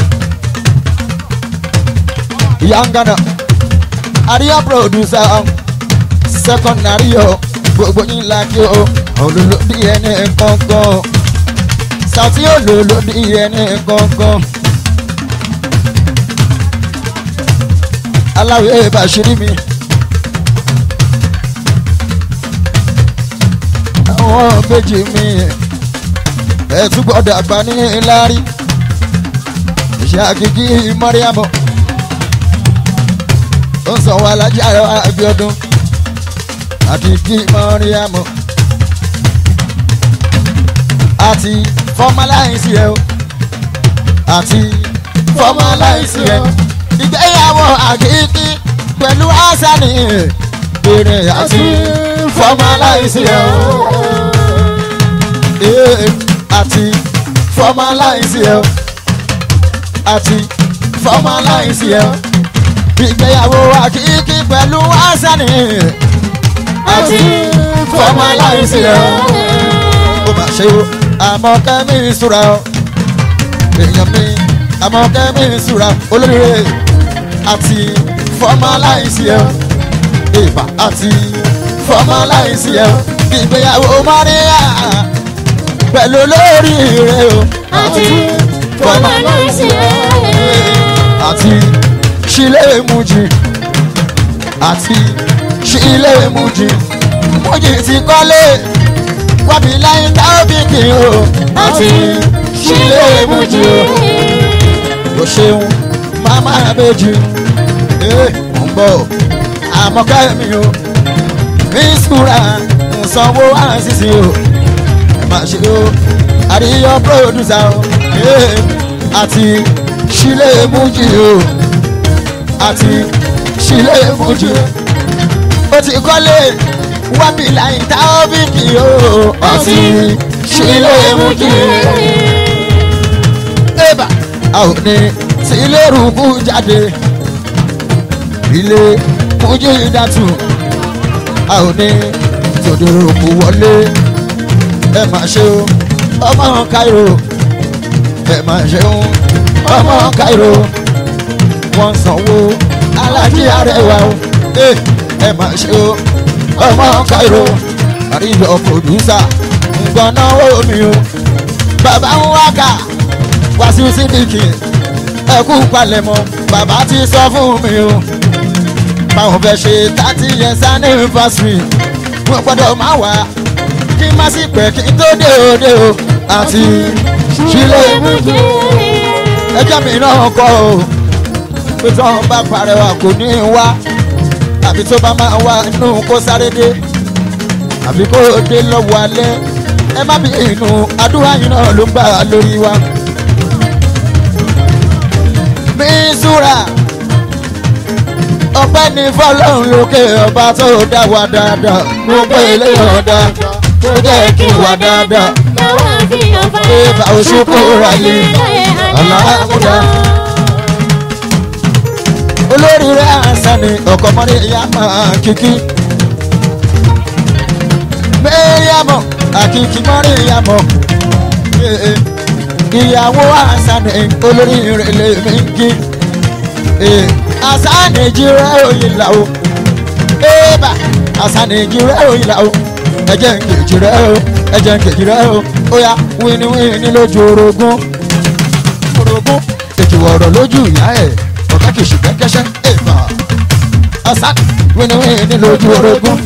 ìyá ń gánà àríyá pòdùsà second àríyọ gbogbo yín lákì ó olólódì ẹni kankan Saoty olólódì ẹni kankan aláwẹ̀ bàṣírí mi. àwọn méjì mi ẹ tún gbọ́dọ̀ àgbà ní lárí ìṣe àkìkí mọ́ríàmọ́ ó ń sanwó alájà Abíọ́dún àkìkí mọ́ríàmọ́ àti fọmáláìsì ẹ o àti fọmáláìsì ẹ ìgbéyàwó àkìkí pẹ̀lú àṣàní bèrè àti fọmáláìsì ẹ o ee àti fọmáláìsì ẹ o àti fọmáláìsì ẹ o ìgbéyàwó àkìkí pẹ̀lú àṣàní àti fọmáláìsì ẹ o ó mà ṣe o àmọ́ kẹ́mi ìṣúra o èèyàn mi àmọ́ kẹ́mi ìṣúra olóríire àti fọmáláìsì ẹ o ìbà àti fọmáláìsì ẹ o ìgbéyàwó Maria pẹ̀lú olórí rẹ o àti fọmáláìsì ẹ. àti ṣílẹ̀ èmùjì àti ṣílẹ̀ èmùjì mújì ti kọ́lé wábí láyé tábìkì o àti ṣílẹ̀ èmùjì o o ṣeun mama abéjì ee mò ń bọ̀ àmọ́ká mi o mísúra ǹsanwó àṣìṣe o ẹ má ṣe o àríyọ pírọdùsà o ee àti ṣílẹ̀ èmùjì o àti sílé fújì ó ti kọ́lé wábì láì tábìkì o àti sílé fújì ébà a ò ní sílé rúbú jáde ilé fújì dàtú a ò ní tòde òkú wọlé ẹ má ṣe o ọmọ Cairo ẹ má ṣe o ọmọ Cairo wọ́n sanwó alájí arẹwà o ẹ ẹ má ṣe o ọmọ Cairo àríyọ pòdúsà nǹkan náwó mi o bàbá ń wákà Wàsíù Sídìkì ẹ kú palẹ̀mọ́ bàbá ti sọ fún mi o báwọn fẹ́ ṣe thirty years anniversary wọ́n gbọ́dọ̀ máa wà kí n má sì pẹ́ kí n tó dé òde o àti sílé ẹjọ́ mi náà kọ́ o pé tí wọ́n bá parẹ́wà kò ní í wá àbí tó bá máa wá inú kó sáré dé àbí kó dé lọ́wọ́ alẹ́ ẹ má bí inú àdúrà yìí náà ló ń gbà lórí wa. mi súra ọpẹ́ ní fọ́lọ́run lókè ọba tó dá wa dáadáa mo pé eléyàn dá tó jẹ́ kí wà dáadáa Eba oṣuku rali aláàmúdá. Olórí rẹ̀ àṣàní ọkọ̀ mọ́rí ìyá máa kíkí. Mẹ́ríàmọ̀ àkìkí mọ́rí ìyàmọ̀. Ìyàwó àṣàní olórí rẹ̀ lè mí kí. Àṣàní jíra òyìn làwọ̀. Eba àṣàní jíra òyìn làwọ̀. Ẹ̀jẹ̀ ń kejì rẹ̀ o, ẹ̀jẹ̀ ń kejì rẹ̀ o oya wíníwíní lójú orogún orogún ètò ọ̀rọ̀ lójú ìyá ẹ̀ ọ̀gá kìí ṣùgbọ́n kẹ́sẹ́ èèfà ọ̀sán wíníwíní lójú orogún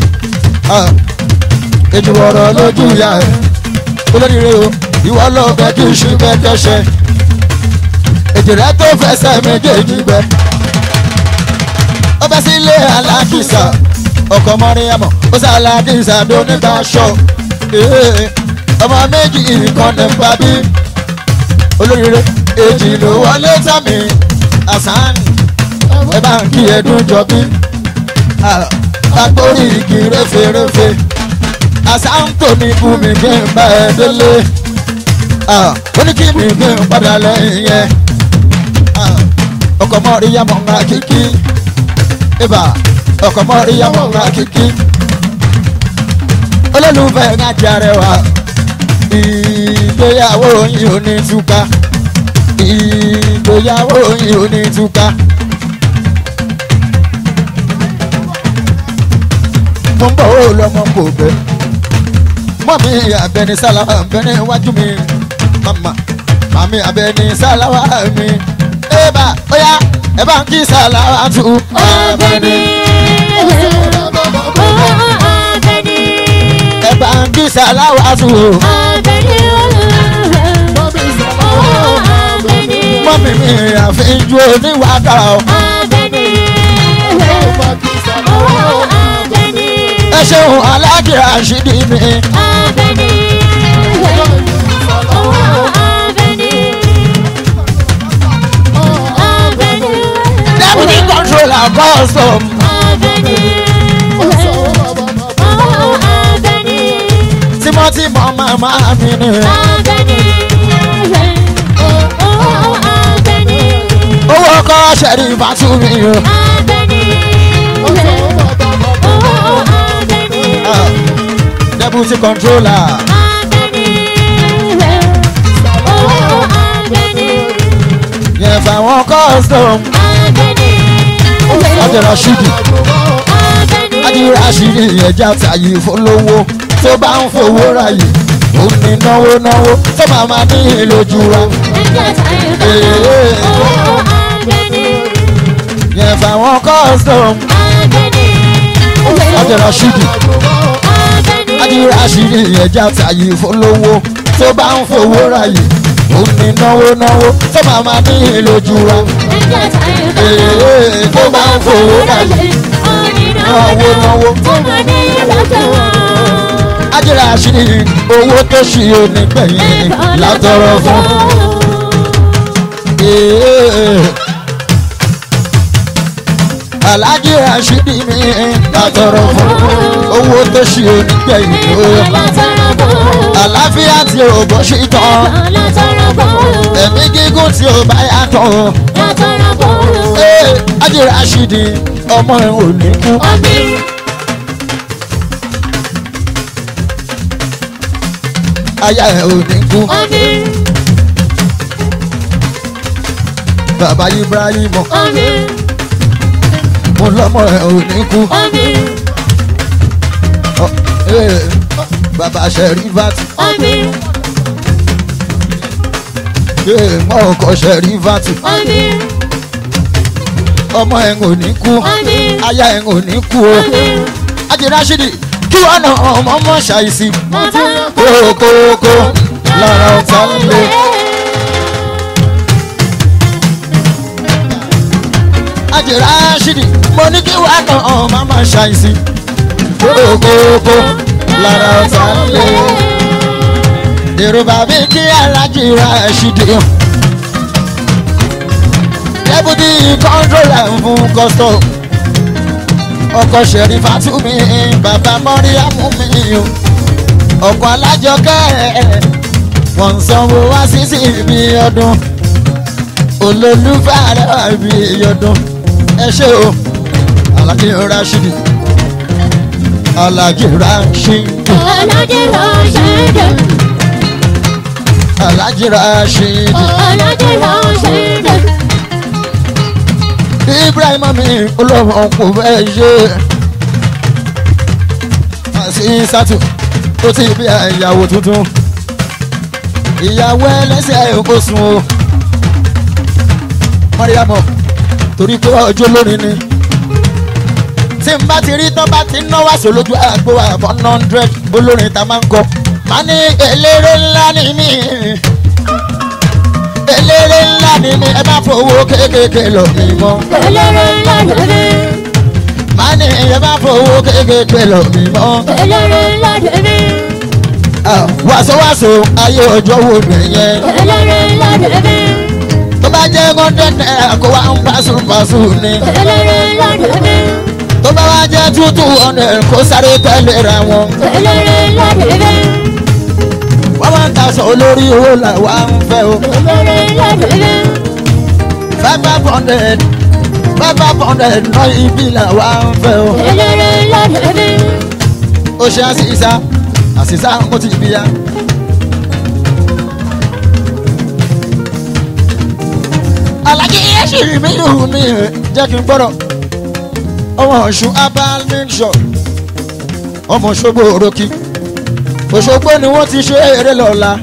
ètò ọ̀rọ̀ lójú ìyá ẹ̀ olóríire o ìwọ lọ bẹ kí ṣùgbọ́n kẹ́sẹ́ ètò rẹ tó fẹsẹ̀ méjèèjì bẹ ó bẹ sílé alákìsà ọkọ̀ mọ́ríyàmọ̀ ó sá alákìsà dónígbà ṣọ́ ọmọ méjì kan ní bá bí olóríire èjì ló wọlé tàmí àsán ẹ bá ń kí ẹdún jọ bí agbórí igi réferéfe àsán tó mi kú mi kí n bá ẹ délé ó ní kí mi kí n padà lẹ́yìn yẹn ọkọ̀ mọ́rí yàmọ̀ ńlá kíkí ibà ọkọ̀ mọ́rí yàmọ̀ ńlá kíkí olólùfẹ́ ń ajá rẹwà ìgbéyàwó yìí ò ní túká ìgbéyàwó yìí ò ní túká. mo ń bọ̀ ó lọ́mọ kò bẹ́ mọ́mí abẹni sáláwà abẹni iwájú mi mama mami abẹni sáláwà mi eba oya ẹ bá ń kí sáláwà tù abẹni ẹ bá ń kí sáláwà tù mọ́mí mi àfihàn oníwàdà o ẹ ṣeun aláàjì àṣírí mi deputy controller custom tímọ́tímọ́ màmá mi ni owó ọkọ ṣẹ̀rí ìfàtúmí o deputy controller yẹn fàwọn custom ọjọ́ rasheed adi rasheed ẹja tàyè fọlọ́wọ́ tó bá ń fowó ráyè ó ní náwó náwó tó máa ma ní ìlójú wa yẹn fàwọn custom ọjọ́ rasheed adi rasheed ẹja tàyè fọlọ́wọ́ tó bá ń fowó ráyè ó ní náwó náwó tó máa ma ní ìlójú wa tó bá ń fowó ráyè náwó náwó ajira àṣírí owó tó ṣì ó nígbẹ̀yìn látọrọ fún. alájí rashidi mi látọrọ fún owó tó ṣe onígbẹ̀yìn o àlàáfíà tí ò bọ́ sí tán ẹ̀mí gígùn tí ò bá yàtọ̀ ee ají rashidi ọmọ ẹ̀ ò ní kú aya ẹ̀ ò ní kú bàbá ibrahim mo lọ́mọ ẹ̀ ò ní kú Ọ, ee, bàbá sherifat ee mọ ọkọ sherifat ọmọ ẹ̀ ò ní kú aya ẹ̀ ò ní kú o ají rashidi kí wọn nà ọmọ mọ ṣàìsí kókókó lára ọ̀tá lé. ají rashidi mo ní kí wọn nà ọmọ mọ ṣàìsí kókókó lára ọ̀tá lé. èrò bàbí kí alájí rashidi dẹ́bùtì kọ́ńtrólà fún kọ́sítọ̀ ọkọ̀ ṣẹ̀rí fatumi bàbá mọ́ríyàmú mi o ọkọ̀ alájọkẹ́ wọ́n ń sanwó wá sí sí ibi ọdún olólùfẹ́ àrẹ́wà ibi ọdún ẹ ṣe o alájí rashidi alájí rashidi alájí rashidi ibrahim mi olóhùn kò fẹ́ ṣe àti sátú ó ti bí ìyàwó tuntun ìyàwó ẹlẹ́sẹ̀ kò sùn o mọ́ríyàmọ́ torí pé ọjọ́ lónìí ni tí n bá ti rí tán bá ti ná wá sólójú àgbo àbọ̀ hundred olórin ta máa ń kọ má ní eléré ńlá ni mí eléré ńlá ni mí ẹ má fowó kéékèèké lọ mí mọ́ má ní ẹ má fowó kéékèèké lọ mí mọ́ Ah, wàsówàsó ayé ọjọ́ wo nìyẹn tó bá jẹ́ hundred naira kó wá ń pàṣípàṣù ni tó bá wá jẹ́ two two hundred kó sáré tẹ́lẹ̀ ra wọn wọ́n máa ń taṣọ olórí owó làwa ń fẹ́ o five five hundred five five hundred ná ibi làwa ń fẹ́ o ó ṣe àṣìṣà àṣìṣà mo ti bí ya. alájí ẹ̀ṣin mi lù mí jẹ́ kí n gbọ́dọ̀ ọmọ ọ̀ṣun herbal mixture ọmọ ṣogbo òrókì òṣogbo ni wọ́n ti ṣe eré lọ́la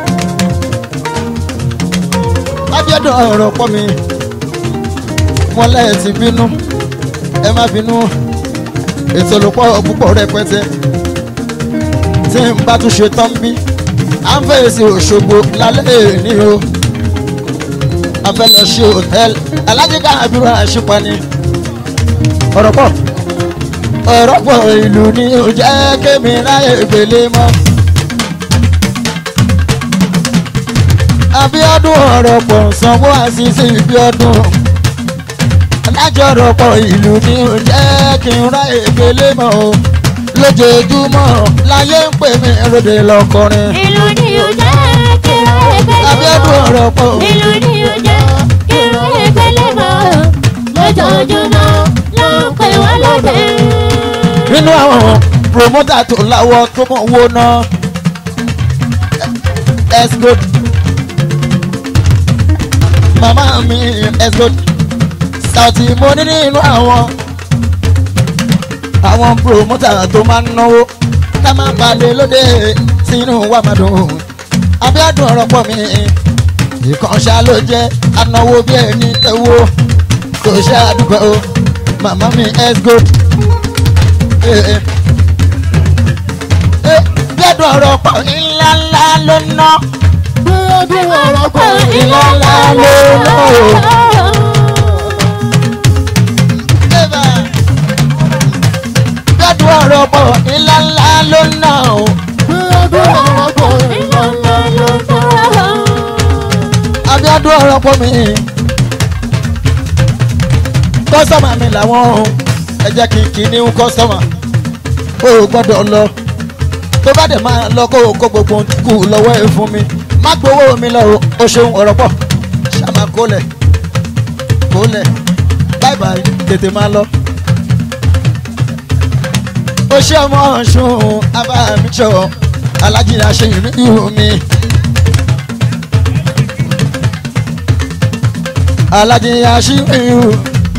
lábíọ́dún ọ̀rọ̀ pọ̀ mi wọn lẹ́yìn ti bínú ẹ má bínú ètò olùpọ̀ púpọ̀ rẹpẹtẹ tí n bá tún ṣe tán bí à ń fèsì òṣogbo lálẹ́ ní o a fẹ́ lọ ṣe hòtẹ́ẹ̀lì alájíká àbúrò àṣepani ọ̀rọ̀ pọ̀ ọ̀rọ̀ pọ̀ ìlú ni ò jẹ́ kémi ráyè gbélé mọ́. Abíọ́dún ọ̀rọ̀ pọ̀ sanwó àṣìṣe ibi ọdún. Alájọ ọ̀rọ̀ pọ̀ ìlú ni ò jẹ́ kí n ráyè gbélé mọ́ o. Lójoojúmọ́ láyé ń pè mí ròde lọ́kọrin. ìlú ni ò jẹ́ kí n ráyè gbélé mọ́. Abíọ́dún ọ̀rọ̀ pọ̀ ìlú ni ò jẹ́ kí n ráyè gbélé mọ́. lójoojúmọ́ ló ń pè wá lóde. nínú àwọn promota tó láwọ́ tó mọ̀ owó náà. Esgod màmá mi Esgod Saoty mo ní nínú àwọn àwọn promota tó máa ń náwó ká máa balẹ̀ lóde sínú wa máa dùn Abíọ́dún ọ̀rọ̀ pọ̀ mi ìkànṣá ló jẹ́ anáwó bí ẹni tẹ́wọ́ kò ṣe àdúgbò o màmá mi Esgod Abíọ́dún ọ̀rọ̀ pọ̀ ńlá ńlá ló ná Abíọ́dún ọ̀rọ̀ pọ̀ ńlá ńlá ló ná o. Abíọ́dún ọ̀rọ̀ pọ̀ ńlá ńlá ló ná o. Abíọ́dún ọ̀rọ̀ pọ̀ ńlá ńlá ló ná. Abíọ́dún ọ̀rọ̀ pọ̀ mi. kọ́sọ́mà mi làwọn o ẹ jẹ́ kí n kí ní kọ́sọ́mà o ò gbọ́dọ̀ lọ tó bá dẹ̀ máa lọ kó o kó gbogbo kù lọ́wọ́ ẹ fún mi má gbowó mi lọ o o ṣeun ọ̀rọ̀ pọ̀ ṣàmà kólẹ̀ kólẹ̀ báyìí báyìí tètè máa lọ. o ṣe ọmọ ọ̀ṣun abáàmíṣọ alájìlá ṣe ìrìnnú mi. alájìlá ṣe ìrìnnú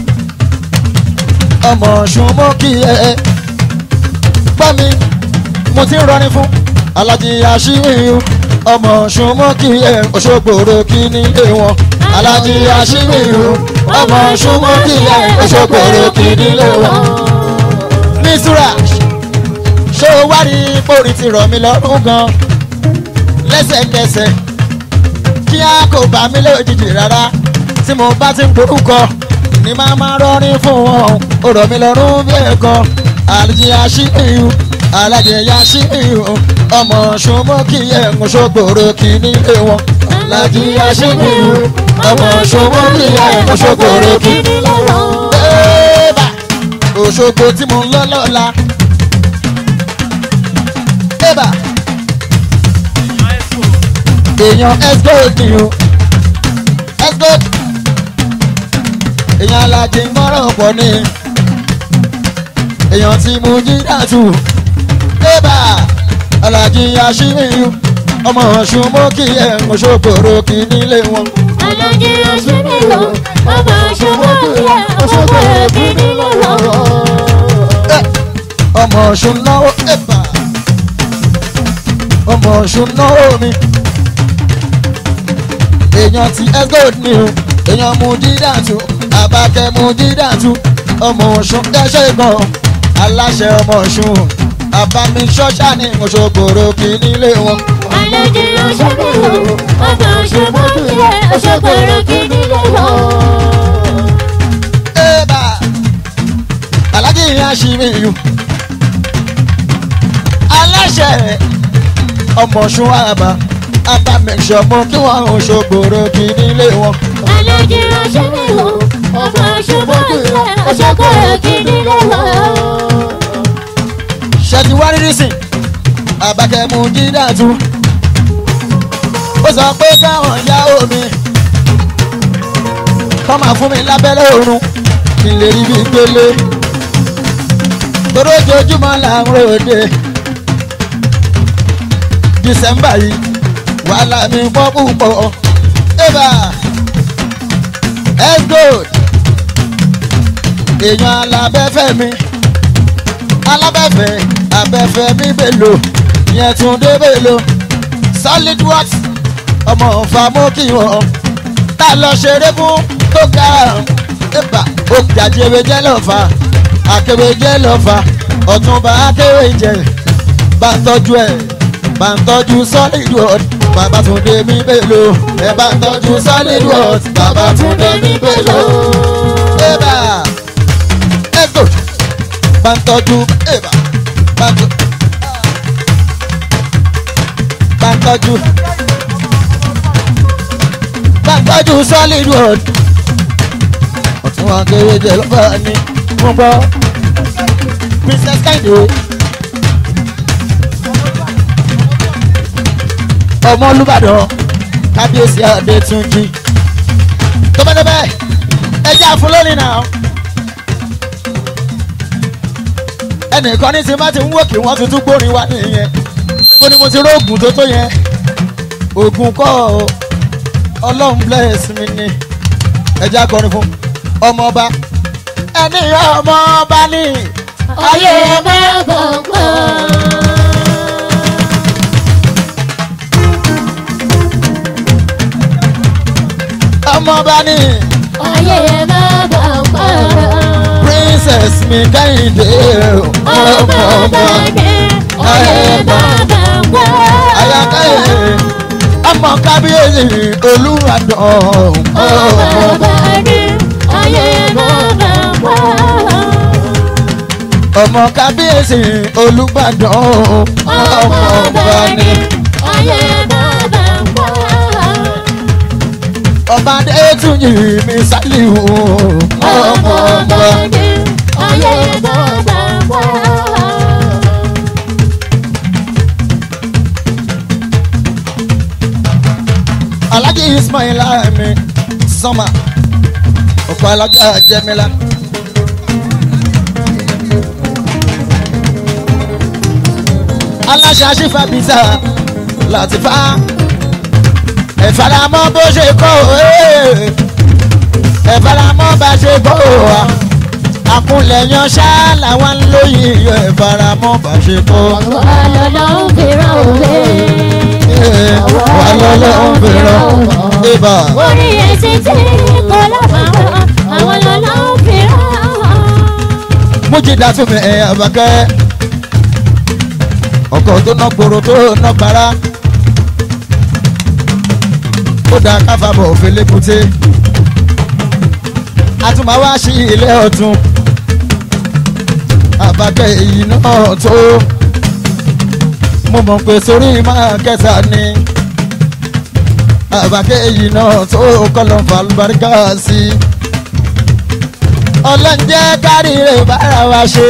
ọmọ ọ̀ṣun mọ́ kí ẹ gbọ́ mi mo ti ń rọrin fún alájìlá ṣe ìrìnnú ọmọ ọ̀ṣun mọ́ kí ẹ òṣogbòrò kí nílé wọn alájí aṣíwìrú ọmọ ṣùgbọ́n kí ẹ òṣogbòrò kí nílé wọn. mísúra ṣé o wá rí pórí ti rọ̀ mí lọ́rùn gan lẹ́sẹ̀kẹsẹ̀ kí á kò bá mi lójijì rárá tí mo bá ti ń gborúkọ ní máa máa rọrin fún wọn ó rọ̀ mí lọ́rùn bí ẹ̀kọ́ alájí aṣíwìrú alájí aṣíwìrú ọmọ ṣùgbọ́n kí ẹ òṣogbòrò kí nílé wọn alájí aṣíwìrú ọmọ ṣòwò ní ẹ̀kọ́ ṣòkòrò kí. Bébà Òṣogbo tí mo ń lọ lọ́la. Bébà èèyàn Esgold ni o. Esgold èèyàn alájẹ mọ́rọ̀ pọ̀ ni. Èèyàn tí mo jí dàtú. Bébà alájí aṣíwìrú ọmọ ọ̀ṣun mọ́ kí ẹ̀kọ́ ṣòkòrò kí nílé wọn alájí aṣíwìrú ọmọ ṣòwò kí ẹ òṣogbòrò kí nílé wọn. ọmọ ọ̀ṣun náwó ẹ̀bà ọmọ ọ̀ṣun náwó mi èèyàn ti esgold ni o èèyàn mú dídàtú àbákẹ́ mú dídàtú ọmọ ọ̀ṣun dẹ́ṣẹ̀ gan aláṣẹ ọmọ ọ̀ṣun àbámi ṣọ́ṣà ní òṣogbòrò kì í nílé wọn. alájí aṣíwìrú ọmọ ṣòwò kí ẹ òṣogbòrò kí nílé wọn. ẹ̀bà alájí aṣíwìrú aláṣẹ ọmọ ọ̀ṣun àbá abamẹ̀ṣọ́ mọ kí wọ́n ń ṣògbòrò kì í nílé wọn. alájí aṣíwìrú ọmọ ṣòwò kí ẹ òṣogbòrò kí nílé wọn. ṣẹ́ni wá rírí sìn àbákẹ́mu dídàtú ó sọ pé káwọn ya omi kọ́ máa fún mi lábẹ́lẹ́ òórùn kí n lè rí bí gbélé torí ojoojúmọ́ là ń ròde dísẹ́mbà yìí wàhálà mi pọ̀ púpọ̀ eva esgold èèyàn alábẹ́fẹ́ mi alábẹ́fẹ́ abẹ́fẹ́ mi bèlò yẹn tún dé bèlò solid works ọmọ ọ̀fà mú kí wọ́n tá a lọ ṣeré fún tó ga ẹ̀bà ó jàjẹrẹ jẹ́ lọ́fà akéwé jẹ́ lọ́fà ọ̀túnba akéwé jẹ́ bá ń tọ́jú ẹ̀ bá ń tọ́jú solid works bàbá tún dé mi bèlò ẹ̀ bá ń tọ́jú solid works bàbá tún dé mi bèlò ẹ̀bà ẹ̀gbọ́n bá ń tọ́jú ẹ̀bà bá ń tọ́jú. bá ń tọ́jú bá ń tọ́jú solid wood ọ̀tún wọn kéré jẹ lọ́ba ni wọ́n gbọ́ princess kẹ́hìndé ọmọ olùbàdàn kábíyèsí adétúnjì tó bẹ́ẹ̀ bẹ́ẹ̀ ẹ jẹ́ àfúlónì náà ẹnìkan ní ti bá ti ń wò kí wọ́n ti tún gbórin wá nìyẹn ó ní mo ti rógùn tó tó yẹn ògùn kọ́ ọ ọlọ́run bless mi ni ẹja kọrin fún ọmọọba ẹni ọmọọba ní ayé bá gbọ̀ngbọ̀n. ọmọọba ní ayé bá gbọ̀ngbọ̀n. princess mi kẹ́hìndé ọmọ bá dé ayé bá gbọ̀ngbọ̀n. ayákáyé ọmọ kábíyèsí olúwadàn ọmọ bá dé ayé bá gbọ̀ngbọ̀n. ọmọ kábíyèsí olúbàdàn ọmọ ọba ní ayé bá gbọ̀ngbọ̀n. ọba adétúnyì mi sálíù ọmọ ọba. ayé bàbá wá. alhaji ismail ahmed sọmà ọkọ alájà jẹmílá. aláṣà ṣífà bísà láti fa ẹ̀fàlámọ́ bó ṣe kọ́ ẹ̀fàlámọ́ bá ṣe kọ́ wa àkúnlẹ̀ yan ṣá làwọn ń lóyìn yọ ẹ̀fàlámọ́ bá ṣe kọ́. wà lọ́lọ́ ń fìràn òwe. wà lọ́lọ́ ń fẹ́ràn ibà. orí ẹsẹ̀ tí kò lábàárọ̀ àwọn lọ́lọ́ ń fìràn. mújìdá tún mi ẹ̀ àbákẹ́ ọkọ̀ tó ná gbòòrò tó ná gbàrà ó dáa káfàbọ̀ òfin lébùté àtúmọ̀ wá sí ilé ọ̀tún àbákẹ́ èyí náà tó mo mọ̀ pé sórí máa kẹta ni àbákẹ́ èyí náà tó kọ́lọ̀ fàlùbáríkà sí i ọlọ́njẹ́ kárí rẹ̀ bára wa ṣe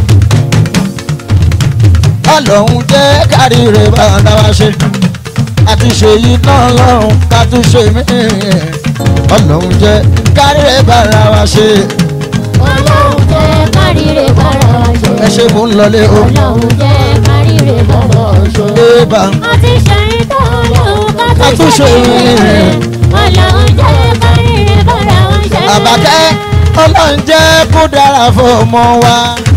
ọlọ́run jẹ́ kárí rẹ̀ bára wa ṣe àti ṣe yìí náà lọ́run ká tún ṣe mí ọlọ́run jẹ́ kárí rẹ̀ bára wa ṣe ọlọ́run jẹ́ káríire bára wa ṣe. ẹ ṣe mò ń lọlé o ọlọ́run jẹ́ káríire bára wa ṣe. débà a ti ṣe ìtọ́ ọlọ́run ká Ká tún tún ṣe ṣe ìrere. ọlọ́run jẹ́ káríire bára wa ṣe. àbákẹ́ ọlọ́run jẹ́ kó dára fún ọmọ wa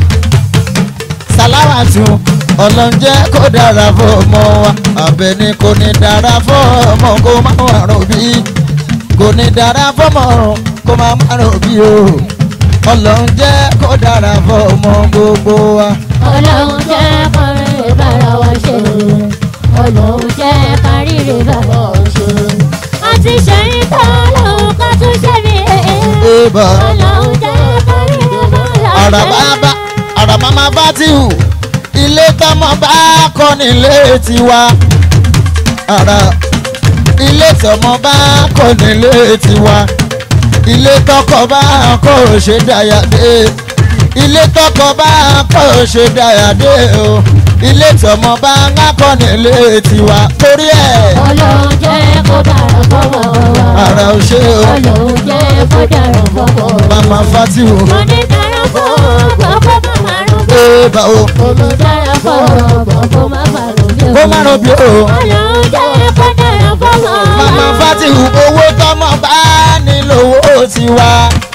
sàláwàtú ọlọ́run jẹ́ kó dára fún ọmọ wa àbẹ̀ni kò ní dára fún ọmọ kó má wà rọ̀bí kò ní dára fún ọmọ kó má má rọ̀bí o ọlọ́run jẹ́ kó dára fún ọmọ gbogbo wa. ọlọ́run jẹ́ káríire bára wa ṣe. ọlọ́run jẹ́ káríire bára wa ṣe. a ti ṣe ìtọ́ ọlọ́run ká tún ṣe ìrere. Eba. ọlọ́run jẹ́ káríire bára wa ṣe. àràbàbà àràmàmà fatihu ilé tọmọ bá kọ́ nílé tiwa àrà ilé tọmọ bá kọ́ nílé tiwa ilé tọkọ bá kọ́ ò ṣe dáyàdé ilé tọkọ bá kọ́ ò ṣe dáyàdé o ilé tọmọ bá ń kọ́ nílé tiwa torí ẹ̀ ọlọ́run jẹ́ kó dára fọwọ́ wa. àrà ò ṣe o ọlọ́run jẹ́ kó dára fọwọ́ wa. màmá fatihu mo ní dára fọwọ́ gbọ́ kó má má rún bí. ẹ bá o mo dára fọwọ́ gbọ́ kó má má rún bí. kó má rọ bí o. ọlọ́run jẹ́ kó dára fọwọ́ wa. màmá fatihu owó tọmọ bá nílò owó tiwa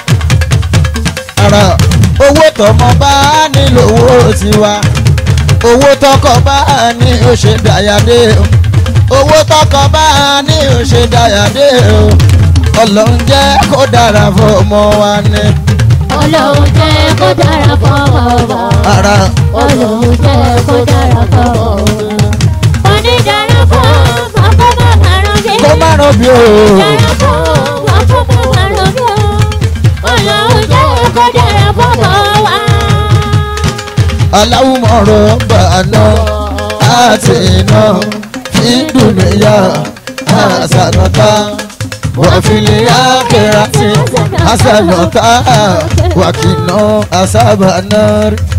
ara owó tọmọ bá nílò owó tiwa owó tọkọ bá ní ó ṣe dáyàdé o owó tọkọ bá ní ó ṣe dáyàdé o ọlọ́run jẹ́ kó dára fún ọmọ wa ní ọlọ́run jẹ́ kó dára fọwọ́ wa. ara ọlọ́run jẹ́ kó dára fọwọ́ wa. mo ní dára fọwọ́ gbọ́ kó má má rún bí. kó má rọ bí o dára fọwọ́ gbọ́ kó má má rún bí. ọlọ́run jẹ́ kó dára fọwọ́ wa. aláwùmọ̀rọ̀ bàánà àti iná ìdùnnìyà àṣànàtà wàfìlẹ̀ àkẹ́rẹ́tì àṣànàtà wàkìnà àṣàbànà